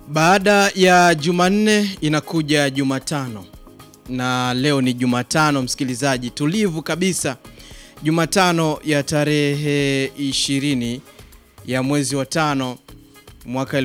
Baada ya Jumanne inakuja Jumatano, na leo ni Jumatano, msikilizaji, tulivu kabisa, Jumatano ya tarehe 20 ya mwezi wa tano mwaka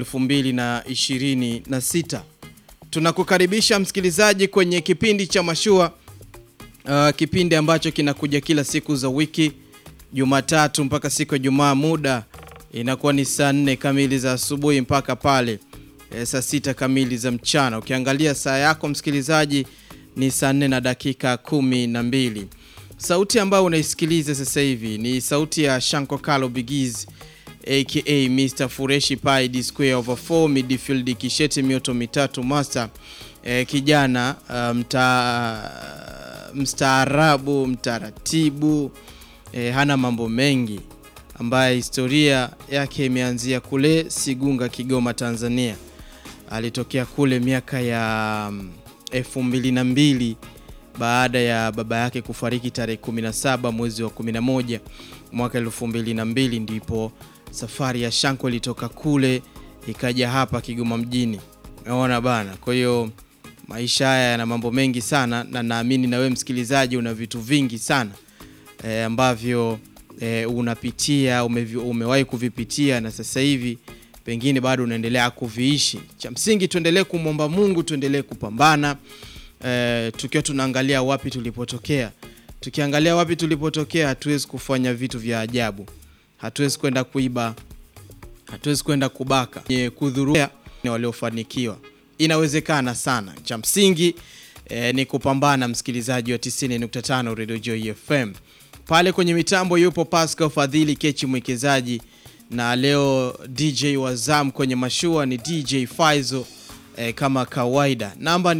2026. Tunakukaribisha msikilizaji kwenye kipindi cha Mashua, uh, kipindi ambacho kinakuja kila siku za wiki Jumatatu mpaka siku ya Jumaa. Muda inakuwa ni saa nne kamili za asubuhi mpaka pale e, saa sita kamili za mchana. Ukiangalia saa yako msikilizaji, ni saa nne na dakika kumi na mbili. Sauti ambayo unaisikiliza sasa hivi ni sauti ya Shanko Kalo Bigiz aka Mr Fureshi Pai D square over 4 midfield kisheti mioto mitatu master e, kijana uh, mta, mstaarabu mtaratibu e, hana mambo mengi ambaye historia yake imeanzia kule Sigunga, Kigoma, Tanzania. Alitokea kule miaka ya elfu mbili na mbili baada ya baba yake kufariki tarehe 17 mwezi wa 11 mwaka elfu mbili na mbili ndipo safari ya Shanko ilitoka kule ikaja hapa Kigoma mjini. Unaona bana, kwa hiyo maisha haya yana mambo mengi sana, na naamini na wewe msikilizaji una vitu vingi sana e, ambavyo e, unapitia ume, umewahi kuvipitia na sasa hivi pengine bado unaendelea kuviishi. Cha msingi tuendelee kumwomba Mungu, tuendelee kupambana e, tukiwa tunaangalia wapi tulipotokea. Tukiangalia wapi tulipotokea, hatuwezi kufanya vitu vya ajabu, hatuwezi kwenda kuiba, hatuwezi kwenda kubaka, kudhuru waliofanikiwa. Inawezekana sana. Cha msingi e, ni kupambana. Msikilizaji wa 90.5 Radio Joy FM pale kwenye mitambo yupo Pascal Fadhili Kechi mwekezaji, na leo DJ wa Zam kwenye mashua ni DJ Faizo eh, kama kawaida. Namba ni